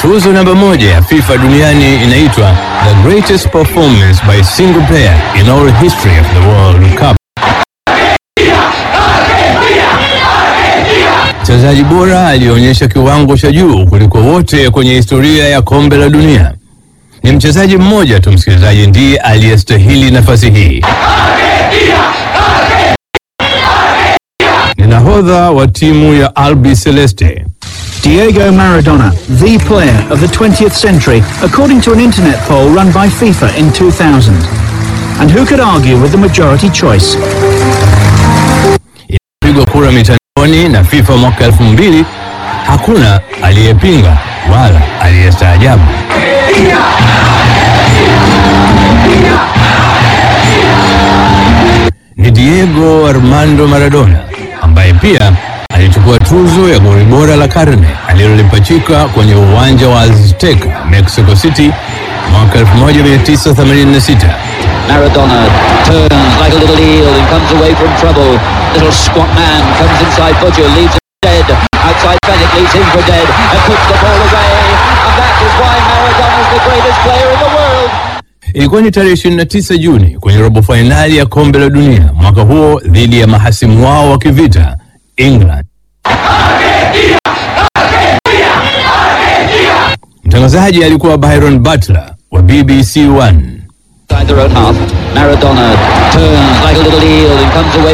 Tuzo namba moja ya FIFA duniani inaitwa The Greatest Performance by Single Player in All History of the World Cup. Mchezaji bora alionyesha kiwango cha juu kuliko wote kwenye historia ya kombe la dunia. Ni mchezaji mmoja tu, msikilizaji, ndiye aliyestahili nafasi hii. Ni nahodha wa timu ya Albi Celeste. Diego Maradona, the player of the 20th century, according to an internet poll run by FIFA in 2000. And who could argue with the majority choice? Ilipigwa kura mitandaoni na FIFA mwaka elfu mbili. Hakuna aliyepinga wala aliyestaajabu. Ni Diego Armando Maradona ambaye pia alichukua tuzo ya goli bora la karne alilolipachika kwenye uwanja wa Azteca, Mexico City mwaka 1986. Maradona turns like a little eel and comes away from trouble. Little squat man comes inside Butcher, leaves him dead. Outside Fennec leaves him for dead and puts the ball away. And that is why Maradona is the greatest player in the world. Ilikuwa ni tarehe 29 Juni kwenye robo fainali ya kombe la dunia mwaka huo dhidi ya mahasimu wao wa kivita England. Mtangazaji alikuwa Byron Butler wa BBC One. Inside their own half, Maradona turns like a little eel and comes away